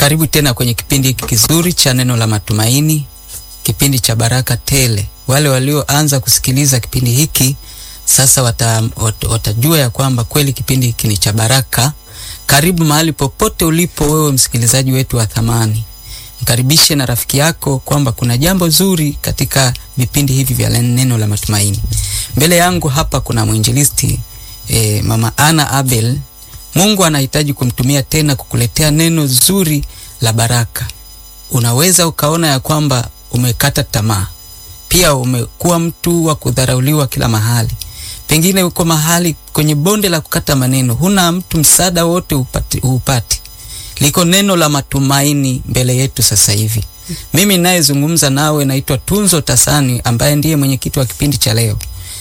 Karibu tena kwenye kipindi hiki kizuri cha neno la matumaini, kipindi cha baraka tele. Wale walioanza kusikiliza kipindi hiki sasa wata, wat, watajua ya kwamba kweli kipindi hiki ni cha baraka. Karibu mahali popote ulipo wewe msikilizaji wetu wa thamani, mkaribishe na rafiki yako kwamba kuna jambo zuri katika vipindi hivi vya neno la matumaini. Mbele yangu hapa kuna mwinjilisti eh, Mama Ana Abel. Mungu anahitaji kumtumia tena kukuletea neno zuri la baraka. Unaweza ukaona ya kwamba umekata tamaa, pia umekuwa mtu wa kudharauliwa kila mahali, pengine uko mahali kwenye bonde la kukata maneno, huna mtu msaada wote upati, upati. Liko neno la matumaini mbele yetu sasa hivi. Mimi ninayezungumza nawe naitwa Tunzo Tasani ambaye ndiye mwenyekiti wa kipindi cha leo,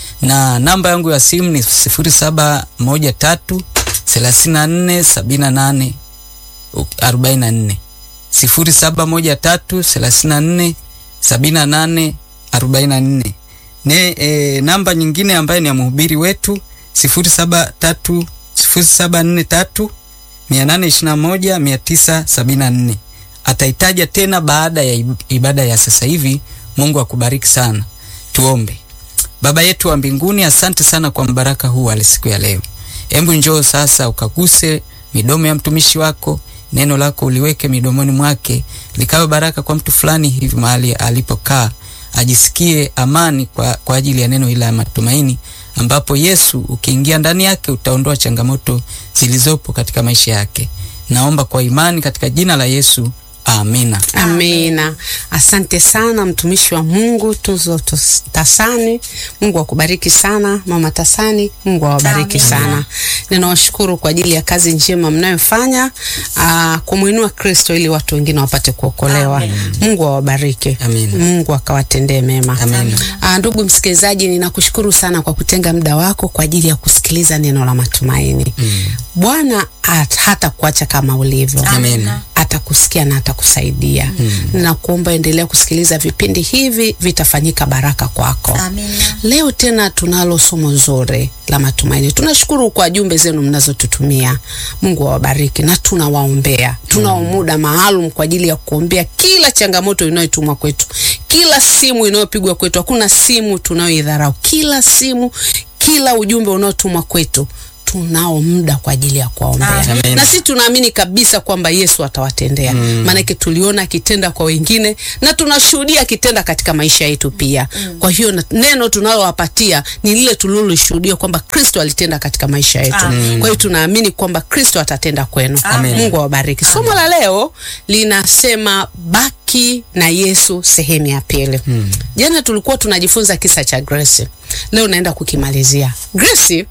na namba yangu ya simu ni sifuri saba moja tatu thelathini na nne sabini na nane arobaini na nne sifuri saba moja tatu thelathini na nne sabini na nane arobaini na nne ne e, namba nyingine ambaye ni ya mhubiri wetu sifuri saba tatu sifuri saba nne tatu mia nane ishirini na moja mia tisa sabini na nne ataitaja tena baada ya ibada ya sasa hivi. Mungu akubariki sana. Tuombe. Baba yetu wa mbinguni, asante sana kwa mbaraka huu wa siku ya leo. Hebu njoo sasa ukaguse midomo ya mtumishi wako, neno lako uliweke midomoni mwake, likawe baraka kwa mtu fulani hivi mahali alipokaa, ajisikie amani kwa, kwa ajili ya neno hili la matumaini, ambapo Yesu ukiingia ndani yake utaondoa changamoto zilizopo katika maisha yake. Naomba kwa imani katika jina la Yesu. Amina. Amina. Asante sana mtumishi wa Mungu Tunzo Tasani. Mungu akubariki sana mama Tasani. Mungu awabariki sana. Ninawashukuru kwa ajili ya kazi njema mnayofanya kumwinua Kristo ili watu wengine wapate kuokolewa. Mungu awabariki. Mungu akawatendee mema. Aa, ndugu msikilizaji, ninakushukuru sana kwa kutenga muda wako kwa ajili ya kusikiliza neno la matumaini. Mm. Bwana hata kuacha kama ulivyo. Amina. Atakusikia na atakusaidia. Mm. Na kuomba endelea kusikiliza vipindi hivi, vitafanyika baraka kwako. Amina. Leo tena tunalo somo zuri la matumaini. Tunashukuru kwa jumbe zenu mnazotutumia. Mungu awabariki na tunawaombea. Tunao muda maalum kwa ajili ya kuombea kila changamoto inayotumwa kwetu, kila simu inayopigwa kwetu. Hakuna simu tunayoidharau, kila simu, kila ujumbe unaotumwa kwetu tunao muda kwa ajili ya kuwaombea, na sisi tunaamini kabisa kwamba Yesu atawatendea. Mm. Maanake tuliona akitenda kwa wengine na tunashuhudia akitenda katika maisha yetu pia. Mm. Kwa hiyo neno tunalowapatia ni lile tulilolishuhudia kwamba Kristo alitenda katika maisha yetu. Mm. Kwa hiyo tunaamini kwamba Kristo atatenda kwenu. Amen. Mungu awabariki. Somo la leo linasema baki na Yesu sehemu ya pili. Mm. Jana tulikuwa tunajifunza kisa cha Grace. Leo naenda kukimalizia. Grace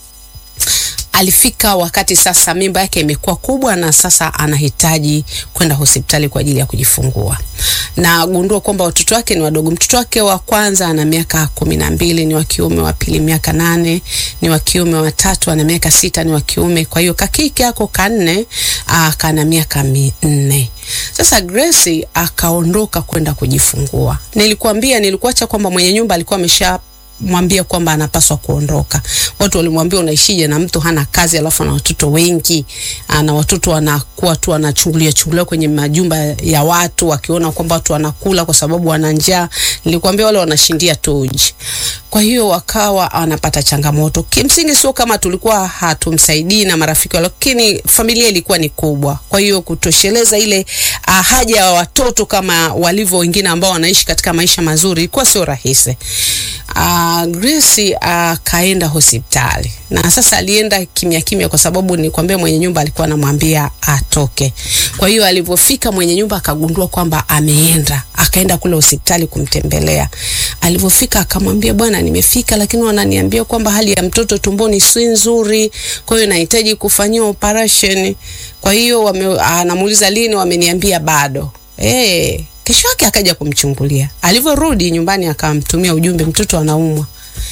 alifika wakati sasa mimba yake imekuwa kubwa na sasa anahitaji kwenda hospitali kwa ajili ya kujifungua, na gundua kwamba watoto wake ni wadogo. Mtoto wake wa kwanza ana miaka kumi na mbili ni wa kiume, wa pili miaka nane ni wa kiume, wa tatu ana miaka sita ni wa kiume. Kwa hiyo kakike ako kanne kana miaka minne. Sasa Grace akaondoka kwenda kujifungua. Nilikuambia, nilikuacha kwamba mwenye nyumba alikuwa amesha mwambia kwamba anapaswa kuondoka. Watu walimwambia unaishije na mtu hana kazi alafu ana watoto wengi, na watoto wanakuwa tu wanachungulia chungulia kwenye majumba ya watu wakiona kwamba watu wanakula kwa sababu wana njaa. Nilikwambia wale wanashindia toji. Kwa hiyo wakawa wanapata changamoto. Kimsingi sio kama tulikuwa hatumsaidii na marafiki, lakini familia ilikuwa ni kubwa. Kwa hiyo kutosheleza ile uh, haja ya watoto kama walivyo wengine ambao wanaishi katika maisha mazuri ilikuwa sio rahisi. Uh, Grace akaenda uh, hospitali na sasa alienda kimya kimya, kwa sababu nilikwambia mwenye nyumba alikuwa anamwambia atoke. Kwa hiyo alivyofika mwenye nyumba akagundua kwamba ameenda, akaenda kule hospitali kumtembelea. Alivyofika akamwambia, bwana, nimefika lakini wananiambia kwamba hali ya mtoto tumboni si nzuri, kwa hiyo nahitaji kufanyiwa operation. Kwa hiyo anamuuliza lini, wameniambia bado. Eh, kesho yake akaja kumchungulia. Alivyorudi nyumbani akamtumia ujumbe, mtoto anaumwa.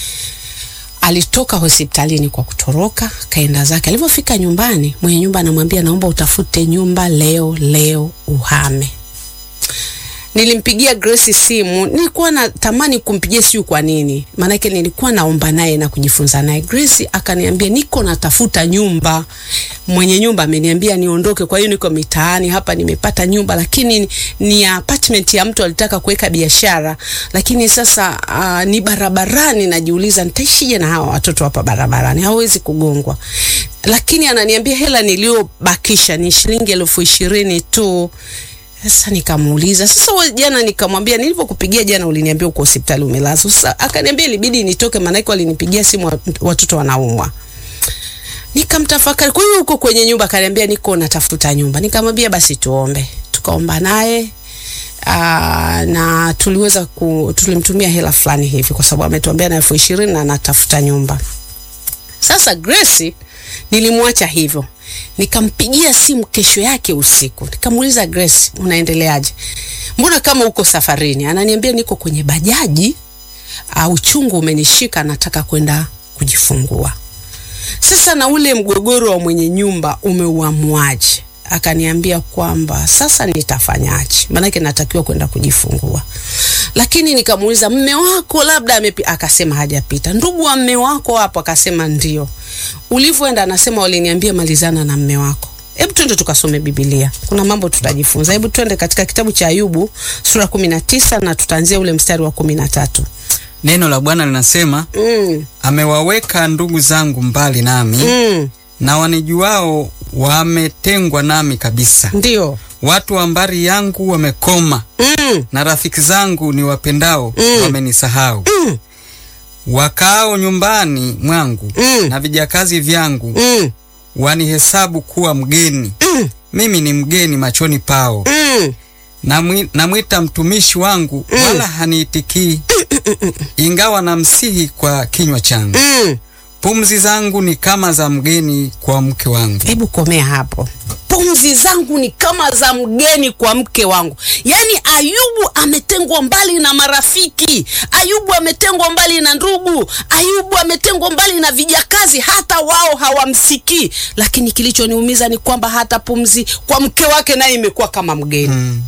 Alitoka hospitalini kwa kutoroka, kaenda zake. Alivyofika nyumbani, mwenye nyumba anamwambia, naomba utafute nyumba leo leo uhame. Nilimpigia Grace simu, nilikuwa natamani kumpigia, siyo kwa nini, maanake nilikuwa naomba naye na kujifunza naye. Grace akaniambia niko natafuta nyumba, mwenye nyumba ameniambia niondoke, kwa hiyo niko mitaani hapa, nimepata nyumba lakini ni apartment ya mtu alitaka kuweka biashara, lakini sasa uh, ni barabarani. Najiuliza nitaishije na hawa watoto hapa barabarani, hawezi kugongwa. Lakini ananiambia hela niliyobakisha ni shilingi elfu ishirini tu. Sasa nikamuuliza sasa, wewe jana, nikamwambia nilivyokupigia jana uliniambia uko hospitali umelazwa. Sasa akaniambia ilibidi nitoke, maanake walinipigia simu watoto wanaumwa. Nikamtafakari, kwa hiyo uko kwenye nyumba? Akaniambia niko natafuta nyumba. Nikamwambia basi tuombe. Tukaomba naye aa, na tuliweza ku, tulimtumia hela fulani hivi, kwa sababu ametuambia na elfu ishirini na anatafuta nyumba. Sasa Grace nilimwacha hivyo, nikampigia simu kesho yake usiku, nikamuuliza Grace, unaendeleaje? Mbona kama uko safarini? Ananiambia niko kwenye bajaji, uh, uchungu umenishika, nataka kwenda kujifungua. Sasa na ule mgogoro wa mwenye nyumba umeuamuaje? Akaniambia kwamba sasa nitafanyaje, maanake natakiwa kwenda kujifungua. Lakini nikamuuliza mme wako labda amepi, akasema hajapita. Ndugu wa mme wako hapo? Akasema ndio. Ulivyoenda? Anasema waliniambia malizana na mme wako. Hebu twende tukasome Biblia, kuna mambo tutajifunza. Hebu twende katika kitabu cha Ayubu sura kumi na tisa na tutaanzia ule mstari wa kumi na tatu. Neno la Bwana linasema Mm, amewaweka ndugu zangu mbali nami mm, na wanijuao wametengwa nami kabisa. ndio. Watu wa mbari yangu wamekoma, Mm, na rafiki zangu ni wapendao Mm. wamenisahau. mm, Wakaao nyumbani mwangu Mm. na vijakazi vyangu mm, wanihesabu kuwa mgeni. mm, Mimi ni mgeni machoni pao. mm. Namwi- Namwita mtumishi wangu, wala haniitikii, ingawa namsihi kwa kinywa changu. Mm. Pumzi zangu ni kama za mgeni kwa mke wangu. Hebu komea hapo. Pumzi zangu ni kama za mgeni kwa mke wangu. Yaani Ayubu ametengwa mbali na marafiki, Ayubu ametengwa mbali na ndugu, Ayubu ametengwa mbali na vijakazi, hata wao hawamsikii. Lakini kilichoniumiza ni kwamba hata pumzi kwa mke wake naye imekuwa kama mgeni. Mm.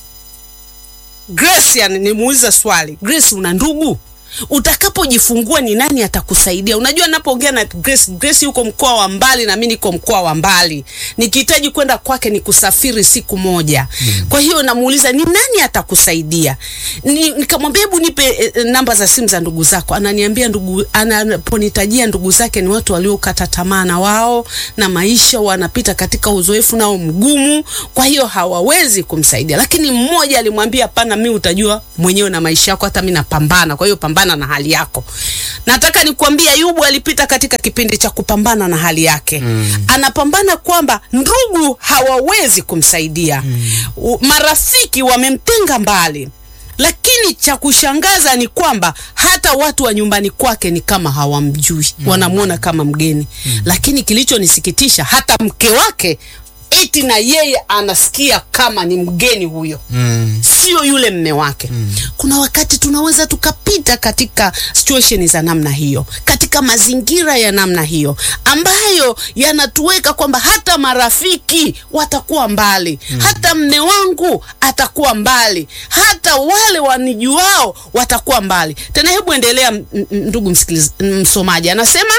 Grace, yani nimuuliza swali, Grace, una ndugu? Utakapojifungua ni nani atakusaidia? Unajua, napoongea na Grace, Grace yuko mkoa wa mbali na mimi niko mkoa wa mbali, nikihitaji kwenda kwake ni kusafiri siku moja. Kwa hiyo namuuliza ni nani atakusaidia? Ni, nikamwambia hebu nipe eh, eh, namba za simu za ndugu zako. Ananiambia ndugu, anaponitajia ndugu zake ni watu waliokata tamaa na wao na maisha, wanapita katika uzoefu nao mgumu, kwa hiyo hawawezi kumsaidia. Lakini mmoja alimwambia hapana, mimi utajua mwenyewe na maisha yako, hata mimi napambana, kwa hiyo pambana na hali yako. Nataka nikwambie Ayubu alipita katika kipindi cha kupambana na hali yake mm. Anapambana kwamba ndugu hawawezi kumsaidia mm. Marafiki wamemtenga mbali lakini cha kushangaza ni kwamba hata watu wa nyumbani kwake ni kama hawamjui mm. wanamwona kama mgeni mm. Lakini kilichonisikitisha hata mke wake eti na yeye anasikia kama ni mgeni huyo Mm. sio yule mme wake mm. Kuna wakati tunaweza tukapita katika situation za namna hiyo, katika mazingira ya namna hiyo ambayo yanatuweka kwamba hata marafiki watakuwa mbali mm. Hata mme wangu atakuwa mbali, hata wale wanijuao watakuwa mbali. Tena hebu endelea, m- m- ndugu msikiliz, msomaji anasema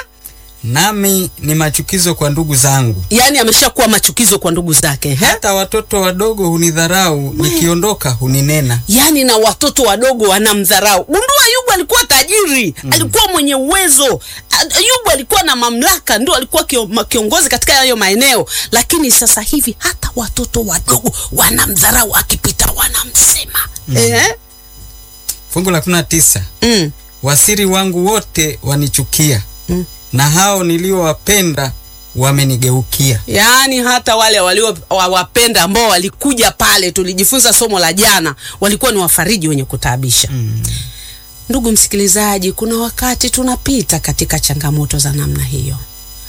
Nami ni machukizo kwa ndugu zangu, yani ameshakuwa machukizo kwa ndugu zake he? hata watoto wadogo hunidharau, nikiondoka huninena. yaani na watoto wadogo wanamdharau. Gundua, Ayubu alikuwa tajiri mm. alikuwa mwenye uwezo. A- Ayubu alikuwa na mamlaka, ndio alikuwa kio, ma- kiongozi katika hayo maeneo, lakini sasa hivi hata watoto wadogo wanamdharau, akipita wanamsema mm. eh? Fungu la kumi na tisa mm. wasiri wangu wote wanichukia Mm. na hao niliowapenda wamenigeukia. Yaani hata wale waliowapenda ambao walikuja pale, tulijifunza somo la jana, walikuwa ni wafariji wenye kutaabisha Mm. Ndugu msikilizaji, kuna wakati tunapita katika changamoto za namna hiyo.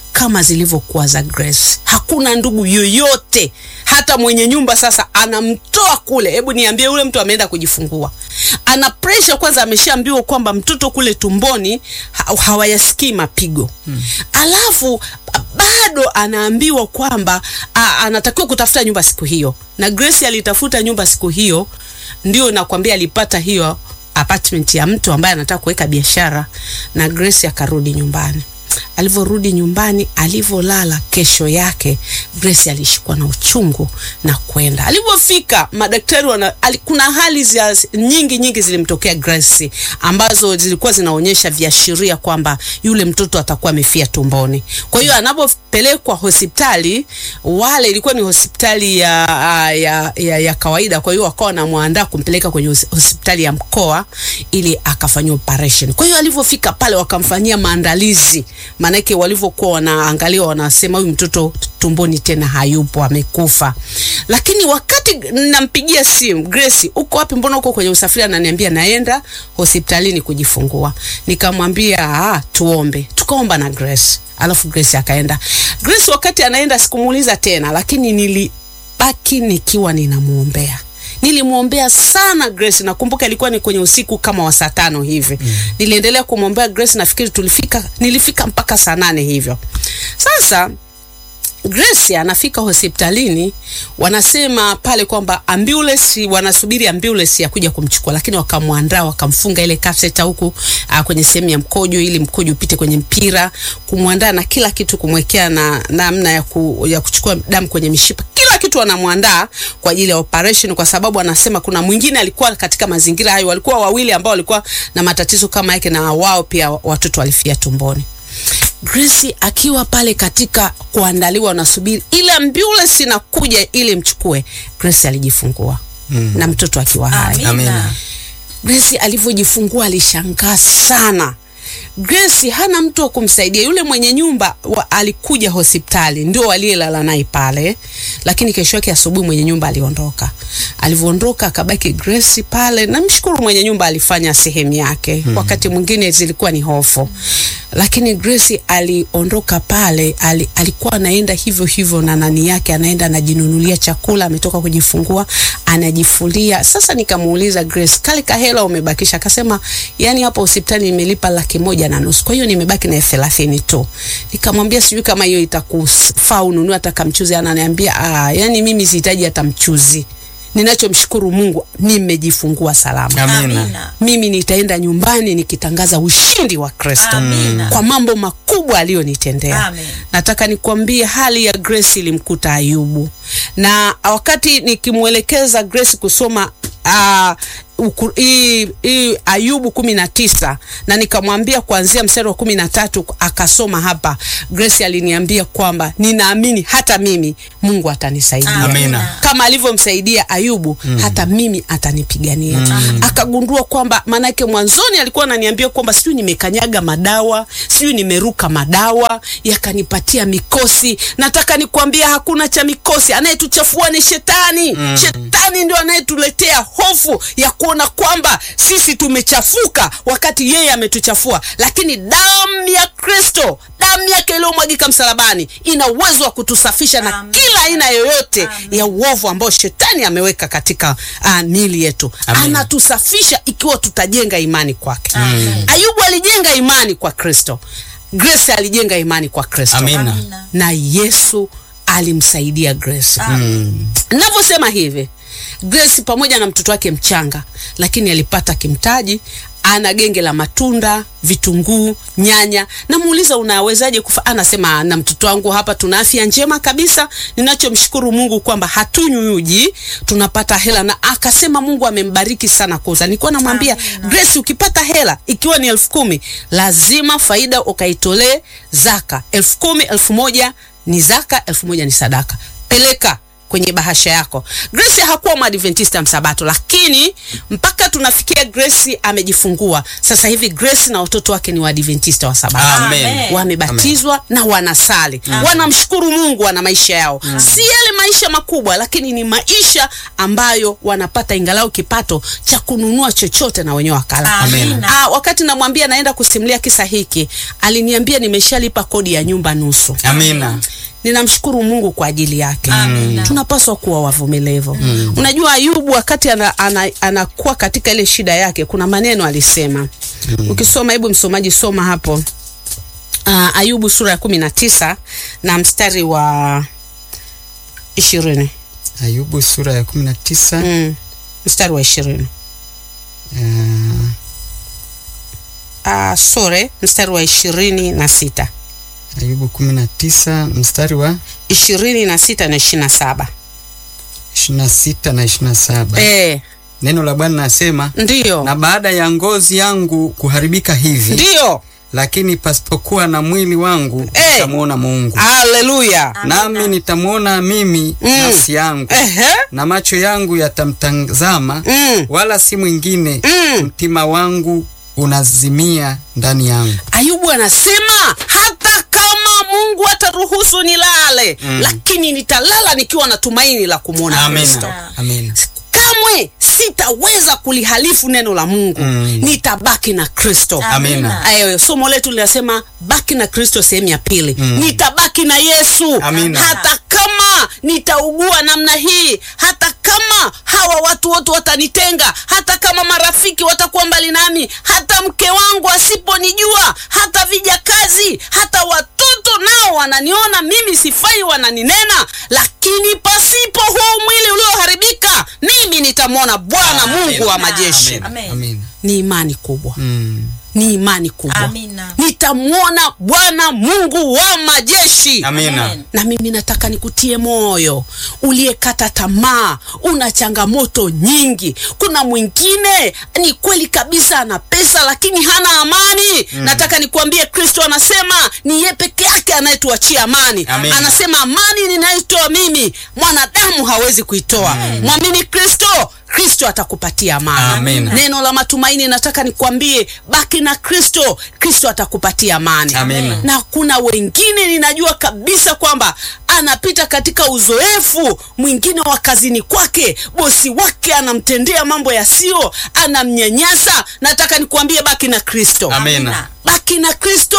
kama zilivyokuwa za Grace. Hakuna ndugu yoyote, hata mwenye nyumba sasa anamtoa kule. Hebu niambie, yule mtu ameenda kujifungua, ana pressure kwanza, ameshaambiwa kwamba mtoto kule tumboni ha hawayasikii mapigo hmm. Alafu bado anaambiwa kwamba a, anatakiwa kutafuta nyumba siku hiyo, na Grace alitafuta nyumba siku hiyo, ndio nakwambia alipata hiyo apartment ya mtu ambaye anataka kuweka biashara, na Grace akarudi nyumbani. Alivyorudi nyumbani, alivyolala, kesho yake Grace alishikwa na uchungu na kwenda. Alivyofika madaktari wana, al, kuna hali zia, nyingi nyingi zilimtokea Grace ambazo zilikuwa zinaonyesha viashiria kwamba yule mtoto atakuwa amefia tumboni. Kwa hiyo anapopelekwa hospitali, wale ilikuwa ni hospitali ya, ya, ya, ya kawaida, kwa hiyo wakawa wanamwandaa kumpeleka kwenye hospitali ya mkoa ili akafanyia operation. Kwa hiyo alivyofika pale wakamfanyia maandalizi maanake walivyokuwa wanaangalia wanasema huyu mtoto tumboni tena hayupo, amekufa. Lakini wakati nampigia simu Grace, uko wapi? Mbona uko kwenye usafiri? Ananiambia naenda hospitalini kujifungua. Nikamwambia ah, tuombe. Tukaomba na Grace, alafu Grace akaenda. Grace wakati anaenda sikumuuliza tena, lakini nilibaki nikiwa ninamwombea nilimwombea sana Grace. Nakumbuka ilikuwa ni kwenye usiku kama wa saa tano hivi mm. Niliendelea kumwombea Grace, nafikiri tulifika, nilifika mpaka saa nane hivyo. Sasa Grace anafika hospitalini, wanasema pale kwamba ambulance, wanasubiri ambulance ya kuja kumchukua, lakini wakamwandaa, wakamfunga ile catheter huku kwenye sehemu ya mkojo, ili mkojo upite kwenye mpira, kumwandaa na kila kitu, kumwekea na namna ya, ku, ya kuchukua damu kwenye mishipa kila kitu wanamwandaa kwa ajili ya operation, kwa sababu anasema kuna mwingine alikuwa katika mazingira hayo, walikuwa wawili ambao walikuwa na matatizo kama yake, na wao pia watoto walifia tumboni. Grace akiwa pale katika kuandaliwa, wanasubiri ile ambulance inakuja ili mchukue. Grace alijifungua mm. na mtoto akiwa hai. Amina. Grace alivyojifungua alishangaa sana. Grace hana mtu wa kumsaidia. Yule mwenye nyumba wa, alikuja hospitali ndio aliyelala naye pale, lakini kesho yake asubuhi mwenye nyumba aliondoka. Alivyoondoka akabaki Grace pale. Namshukuru mwenye nyumba alifanya sehemu yake. mm -hmm. Wakati mwingine zilikuwa ni hofu, lakini Grace aliondoka pale, ali, alikuwa anaenda hivyo hivyo na nani yake, anaenda anajinunulia chakula, ametoka kujifungua anajifulia. Sasa nikamuuliza Grace, kale kahela umebakisha? Akasema yani hapo hospitali nimelipa laki moja na nusu, kwa hiyo nimebaki na elfu thelathini tu. Nikamwambia sijui kama hiyo itakufaa ununue hata kamchuzi. Ananiambia ah, yani mimi sihitaji hata mchuzi ninachomshukuru Mungu nimejifungua salama. Amina. Mimi nitaenda nyumbani nikitangaza ushindi wa Kristo kwa mambo makubwa aliyonitendea. Nataka nikwambie hali ya Grace ilimkuta Ayubu, na wakati nikimwelekeza Grace kusoma uh, Uku, i, i, Ayubu kumi na tisa na nikamwambia kuanzia mstari wa kumi na tatu akasoma hapa. Grace aliniambia kwamba ninaamini hata mimi Mungu atanisaidia Amina. kama alivyomsaidia Ayubu mm. hata mimi atanipigania mm. Akagundua kwamba maanake mwanzoni alikuwa ananiambia kwamba sijui nimekanyaga madawa sijui nimeruka madawa yakanipatia mikosi. Nataka nikwambia hakuna cha mikosi, anayetuchafua ni shetani mm. Shetani ndio anayetuletea hofu ya kuona kwamba sisi tumechafuka wakati yeye ametuchafua, lakini damu ya Kristo, damu yake iliyomwagika msalabani ina uwezo wa kutusafisha na Amen. kila aina yoyote Amen. ya uovu ambao shetani ameweka katika uh, miili yetu. Amen. Anatusafisha ikiwa tutajenga imani kwake. Amen. Ayubu alijenga imani kwa Kristo. Grace alijenga imani kwa Kristo. Amina. Amina. Na Yesu alimsaidia Grace. Navyosema hivi, Grace pamoja na mtoto wake mchanga, lakini alipata kimtaji. Ana genge la matunda, vitunguu, nyanya. Namuuliza, unawezaje kufa? Anasema, na mtoto wangu hapa tuna afya njema kabisa. Ninachomshukuru Mungu kwamba hatunywi uji, tunapata hela. Na akasema Mungu amembariki sana kuuza. Nilikuwa namwambia Amina. Grace, ukipata hela ikiwa ni elfu kumi lazima faida ukaitolee zaka. elfu kumi elfu moja ni zaka, elfu moja ni sadaka. Peleka kwenye bahasha yako. Grace hakuwa mwadventista msabato, lakini mpaka tunafikia Grace amejifungua sasa hivi, Grace na watoto wake ni waadventista wa sabato Amen. wamebatizwa na wanasali, wanamshukuru Mungu, wana maisha yao, si yale maisha makubwa, lakini ni maisha ambayo wanapata ingalau kipato cha kununua chochote na wenyewe wakala. Amen. Ah, wakati namwambia naenda kusimulia kisa hiki, aliniambia nimeshalipa kodi ya nyumba nusu. Amina. Ninamshukuru Mungu kwa ajili yake. Amina. Tunapaswa kuwa wavumilivu. Unajua Ayubu wakati ana, ana, anakuwa katika ile shida yake, kuna maneno alisema. Ukisoma, hebu msomaji soma hapo. Uh, Ayubu sura ya kumi na tisa na mstari wa ishirini Ayubu sura ya kumi na tisa mm. mstari wa ishirini uh, uh, sore mstari wa ishirini na sita Ayubu kumi na tisa mstari wa ishirini na sita na ishirini na saba ishirini na sita na ishirini na saba Eh, Neno la Bwana nasema, ndiyo na baada ya ngozi yangu kuharibika hivi, ndiyo, lakini pasipokuwa na mwili wangu Eh. nitamwona Mungu, haleluya. nami nitamwona mimi Mm. nafsi yangu, Ehe. na macho yangu yatamtazama, Mm. wala si mwingine. Mm. Mtima wangu unazimia ndani yangu. Ayubu anasema hata kama Mungu ataruhusu nilale, lakini nitalala nikiwa na tumaini la kumwona Kristo. Amina. Amina. Kamwe sitaweza kulihalifu neno la Mungu. Mm. Nitabaki na Kristo. Amina. Ayo, somo letu linasema baki na Kristo, sehemu ya pili. Nitabaki na Yesu Amina. hata kama nitaugua namna hii, hata kama hawa watu wote watanitenga, hata kama marafiki watakuwa mbali nami, hata mke wangu asiponijua, hata vijakazi, hata watoto nao wananiona mimi sifai, wananinena, lakini pasipo huu mwili ulioharibika, mimi nitamwona Bwana Mungu wa majeshi. Amina. Amen. Amina. Ni imani kubwa Mm. ni imani kubwa. Amina. Nitamwona Bwana Mungu wa majeshi. Amina. Amen. Na mimi nataka nikutie moyo, uliyekata tamaa, una changamoto nyingi. Kuna mwingine ni kweli kabisa ana pesa lakini hana amani. Nataka nikuambie, Kristo anasema ni yeye peke yake anayetuachia amani. Amen. Anasema amani ninayoitoa mimi mwanadamu hawezi kuitoa. Mwamini Kristo, Kristo atakupatia amani. Amen. Neno la matumaini, nataka nikwambie, baki na Kristo, Kristo atakupatia amani. Amen. Na kuna wengine ninajua kabisa kwamba anapita katika uzoefu mwingine wa kazini kwake, bosi wake anamtendea mambo yasiyo, anamnyanyasa. Nataka nikuambie, baki na Kristo Amina. baki na Kristo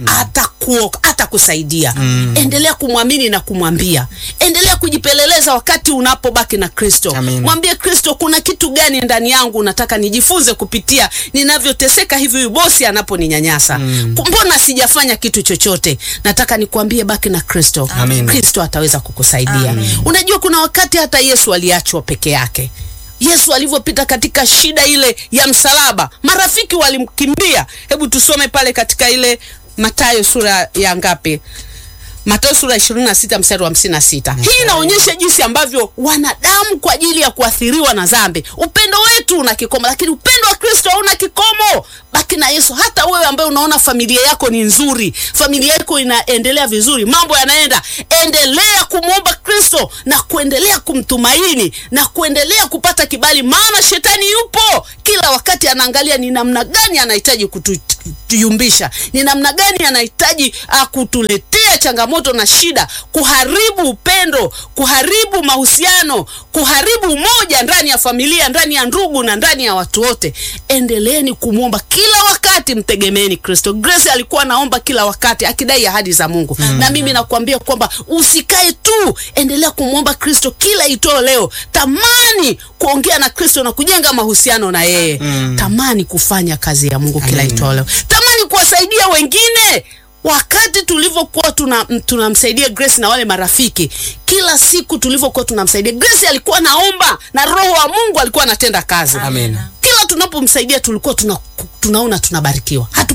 atakuo atakusaidia. Endelea kumwamini na kumwambia, endelea kujipeleleza wakati unapobaki na Kristo. Amen. Mwambie Kristo, kuna kitu gani ndani yangu nataka nijifunze kupitia ninavyoteseka hivi, huyu bosi anaponinyanyasa. Mbona sijafanya kitu chochote? Nataka nikuambie, baki na Kristo. Amen. Kristo ataweza kukusaidia. Unajua, kuna wakati hata Yesu aliachwa peke yake. Yesu alivyopita katika shida ile ya msalaba, marafiki walimkimbia. Hebu tusome pale katika ile Mathayo sura ya ngapi? Mathayo sura ya 26 mstari wa 56. Hii inaonyesha jinsi ambavyo wanadamu kwa ajili ya kuathiriwa na dhambi, upendo wetu una kikomo, lakini upendo wa Kristo hauna kikomo. Baki na Yesu. Hata wewe ambaye unaona familia yako ni nzuri, familia yako inaendelea vizuri, mambo yanaenda, endelea kumwomba Kristo na kuendelea kumtumaini na kuendelea kupata kibali, maana shetani yupo kila wakati, anaangalia ni namna gani anahitaji kutuyumbisha, ni namna gani anahitaji uh, kutuletea changamoto na shida, kuharibu upendo, kuharibu mahusiano, kuharibu umoja ndani ya familia, ndani ya ndugu na ndani ya watu wote. Endeleeni kumwomba kila wakati, mtegemeeni Kristo. Grace alikuwa anaomba kila wakati akidai ahadi za Mungu na mimi nakuambia kwamba usikae tu, endelea kumwomba Kristo kila itoo leo. Tamani kuongea na Kristo na kujenga mahusiano na yeye. Tamani kufanya kazi ya Mungu kila itoo leo. Tamani kuwasaidia wengine wakati tulivyokuwa tuna tunamsaidia Grace na wale marafiki, kila siku tulivyokuwa tunamsaidia Grace, alikuwa naomba na Roho wa Mungu alikuwa anatenda kazi. Amina. Kila tunapomsaidia tulikuwa tuna, tunaona tunabarikiwa, hatu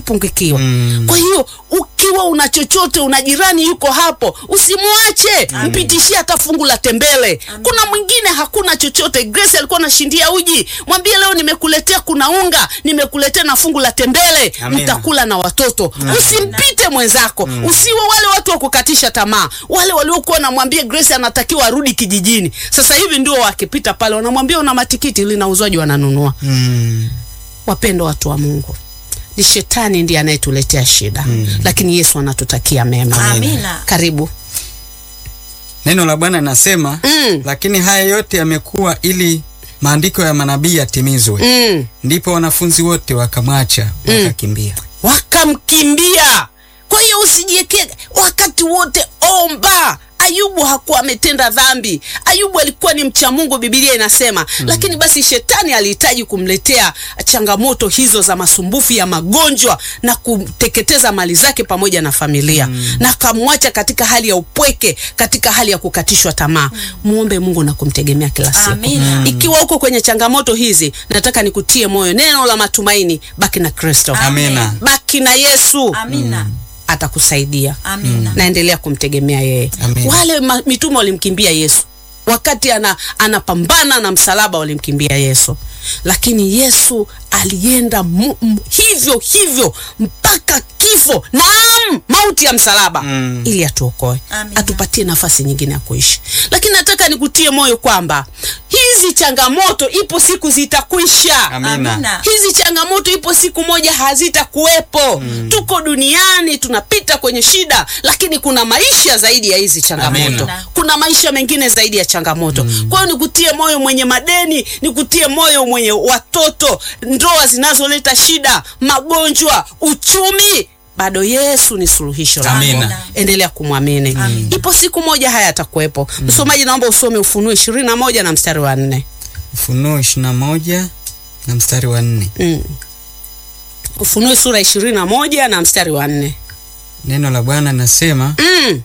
amepungukiwa Mm. kwa hiyo ukiwa una chochote una jirani yuko hapo usimwache mpitishie hata fungu la tembele kuna mwingine hakuna chochote grace alikuwa anashindia uji mwambie leo nimekuletea kuna unga nimekuletea na fungu la tembele Amina. mtakula na watoto usimpite mwenzako usiwe wale watu wa kukatisha tamaa wale waliokuwa namwambia grace anatakiwa arudi kijijini sasa hivi ndio wakipita pale wanamwambia una matikiti linauzwaji wananunua Mm. wapendo watu wa mungu ni shetani ndiye anayetuletea shida lakini yesu anatutakia mema Amina. karibu Neno la Bwana linasema Mm. lakini haya yote yamekuwa ili maandiko ya manabii yatimizwe. mm. Ndipo wanafunzi wote wakamwacha wakakimbia. wakamkimbia kwa hiyo usijiekee wakati wote omba ayubu hakuwa ametenda dhambi ayubu alikuwa ni mcha mungu bibilia inasema mm. lakini basi shetani alihitaji kumletea changamoto hizo za masumbufu ya magonjwa na kuteketeza mali zake pamoja na familia mm. na akamwacha katika hali ya upweke katika hali ya kukatishwa tamaa muombe mungu na kumtegemea kila siku Amina. ikiwa uko kwenye changamoto hizi nataka nikutie moyo neno la matumaini baki na kristo Amina. baki na yesu Amina. atakusaidia Amina. naendelea kumtegemea yeye Amen. wale ma, mitume walimkimbia yesu wakati ana, anapambana na msalaba walimkimbia yesu lakini yesu alienda mu, mu, hivyo hivyo mpaka kifo naam mauti ya msalaba Mm. ili atuokoe Amina. atupatie nafasi nyingine ya kuishi lakini nataka nikutie moyo kwamba hizi changamoto ipo siku zitakwisha Amina. Amina. hizi changamoto ipo siku moja hazitakuwepo mm. tuko duniani tunapita kwenye shida lakini kuna maisha zaidi ya hizi changamoto Amina. kuna maisha mengine zaidi ya changamoto mm. kwa hiyo nikutie moyo mwenye madeni nikutie moyo mwenye watoto ndoa zinazoleta shida magonjwa uchumi bado yesu ni suluhisho lako. Amina. endelea kumwamini ipo siku moja haya atakuwepo msomaji naomba usome ufunuo ishirini na moja na mstari wa nne Ufunuo ishirini na moja na mstari wa nne. mm. ufunuo sura ishirini na moja na mstari wa nne Neno la Bwana linasema mm.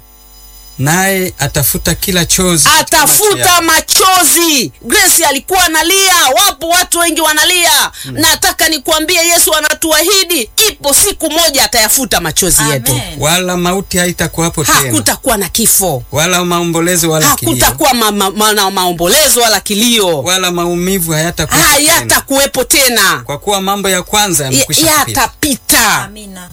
naye atafuta kila chozi katika macho atafuta yao. machozi grace alikuwa analia wapo watu wengi wanalia nataka nikuambie yesu anatuahidi ipo siku moja atayafuta machozi yetu Amen. wala mauti haitakuwapo tena hakutakuwa na kifo wala maombolezo wala kilio hakutakuwa ma, ma, ma, na maombolezo wala kilio wala maumivu hayatakuwapo tena hayatakuwepo tena kwa kuwa mambo ya kwanza Ya- yamekwisha kupita. yatapita Amina.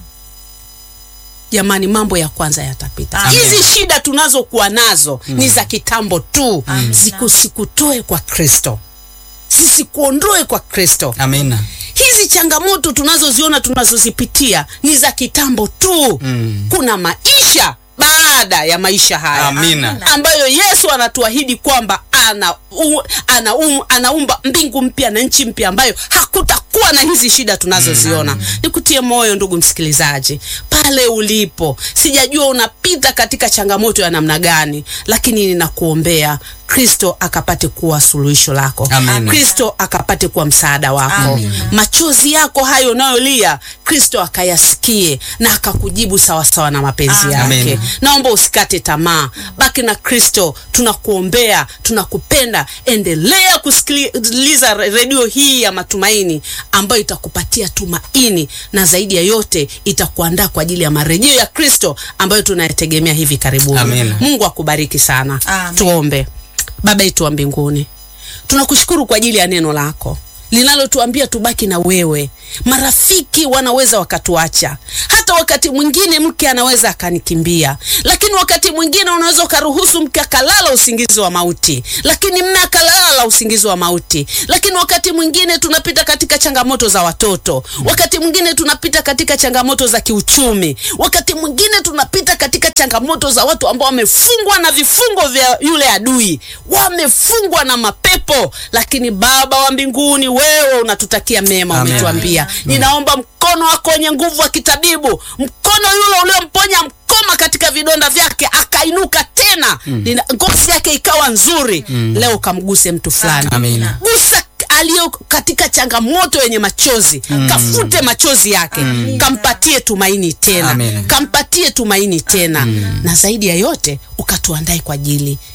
jamani mambo ya kwanza yatapita Amen. hizi shida tunazokuwa nazo ni za kitambo tu Amen. zikusikutoe kwa kristo zisikuondoe kwa kristo Amina. hizi changamoto tunazoziona tunazozipitia ni za kitambo tu Mm. kuna maisha baada ya maisha haya Amina. Amina. ambayo yesu anatuahidi kwamba ana, u, ana um, anaumba mbingu mpya na nchi mpya ambayo hakutakuwa na hizi shida tunazoziona nikutie moyo ndugu msikilizaji pale ulipo sijajua unapita katika changamoto ya namna gani lakini ninakuombea kristo akapate kuwa suluhisho lako Amina. kristo akapate kuwa msaada wako Amina. machozi yako hayo unayolia kristo akayasikie na akakujibu sawasawa na mapenzi Amen. yake Amen. naomba usikate tamaa baki na kristo tunakuombea tunakupenda endelea kusikiliza re- redio hii ya matumaini ambayo itakupatia tumaini na zaidi ya yote itakuandaa kwa ajili ya marejeo ya kristo ambayo tunayategemea hivi karibuni Amen. mungu akubariki sana Amen. tuombe baba yetu wa mbinguni tunakushukuru kwa ajili ya neno lako linalotuambia tubaki na wewe marafiki wanaweza wakatuacha hata wakati mwingine mke anaweza akanikimbia lakini wakati mwingine unaweza ukaruhusu mke akalala usingizi wa mauti lakini mme akalala usingizi wa mauti lakini wakati mwingine tunapita katika changamoto za watoto wakati mwingine tunapita katika changamoto za kiuchumi wakati mwingine tunapita katika changamoto za watu ambao wamefungwa na vifungo vya yule adui wamefungwa na mapepo lakini baba wa mbinguni wewe unatutakia mema Amen. umetuambia ninaomba mkono wako wenye nguvu wa kitabibu mkono yule uliomponya mkoma katika vidonda vyake akainuka tena mm. ngozi yake ikawa nzuri mm. leo kamguse mtu fulani Amina. gusa aliyo katika changamoto yenye machozi mm. kafute machozi yake mm. kampatie tumaini tena Amen. kampatie tumaini tena mm. na zaidi ya yote ukatuandae kwa ajili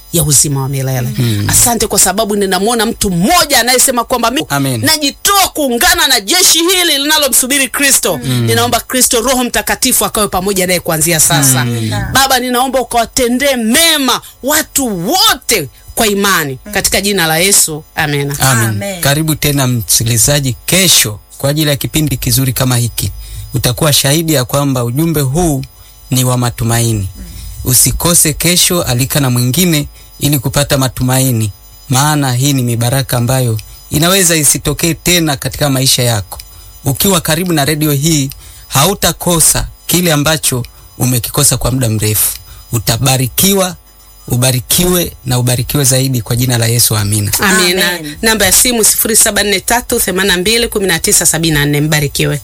ya uzima wa milele. Asante kwa sababu ninamwona mtu mmoja anayesema kwamba mi Amen. najitoa kuungana na jeshi hili linalomsubiri Kristo. Ninaomba Kristo, Roho Mtakatifu akawe pamoja naye kuanzia sasa. Baba, ninaomba ukawatendee mema watu wote kwa imani katika jina la Yesu, amena. Amen. Amen. Karibu tena msikilizaji, kesho kwa ajili ya kipindi kizuri kama hiki. Utakuwa shahidi ya kwamba ujumbe huu ni wa matumaini. Usikose kesho, alika na mwingine ili kupata matumaini, maana hii ni mibaraka ambayo inaweza isitokee tena katika maisha yako. Ukiwa karibu na redio hii, hautakosa kile ambacho umekikosa kwa muda mrefu. Utabarikiwa, ubarikiwe na ubarikiwe zaidi kwa jina la Yesu, amina. Amina. Amen. Namba ya simu 0743821974. Mbarikiwe.